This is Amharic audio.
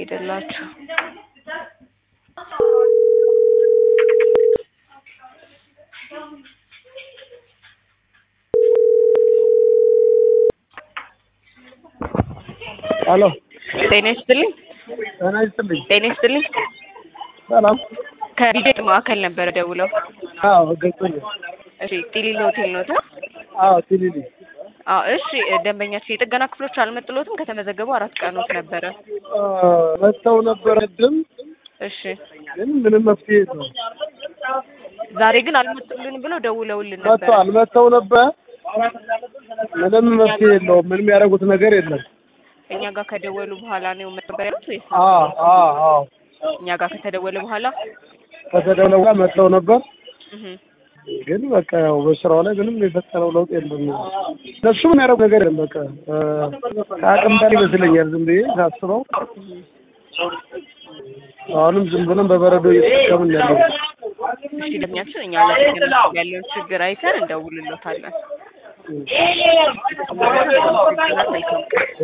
ሄደላችሁ። ሄሎ ጤና ይስጥልኝ። ጤና ይስጥልኝ። ጤና ይስጥልኝ። ሰላም። ከቢጀት ማዕከል ነበረ ደውለው። አዎ ገብቶኛል። እሺ ጢሊሊ ሆቴል ነው ታ? አዎ ቲሊሊ አዎ እሺ። ደንበኛችን የጥገና ክፍሎች አልመጥሎትም ከተመዘገቡ አራት ቀኖት ነበረ። አ፣ መጥተው ነበር ቅድም፣ እሺ ግን ምንም መፍትሄ የለውም። ዛሬ ግን አልመጡልን ብለው ደውለውልን ነበር። መጥተዋል፣ መጥተው ነበር፣ ምንም መፍትሄ የለውም። ምንም ያደረጉት ነገር የለም። እኛ ጋር ከደወሉ በኋላ ነው ነበር ያሉት ወይስ አዎ አዎ አዎ እኛ ጋር ከተደወለ በኋላ? ከተደውለ በኋላ መጥተው ነበር፣ እህ ግን በቃ ያው በስራው ላይ ምንም የፈጠረው ለውጥ የለም። እነሱ ምን ያደረጉት ነገር የለም። በቃ አ፣ ከአቅም በላይ ይመስለኛል ዝም ብዬ ሳስበው። አሁንም ዝም ብለን በበረዶ እየተጠቀምን ያለው እሺ ደንበኛችን እኛ ለጥገና ያለውን ችግር አይተን እንደውልሎታለን። መልካም ቀን።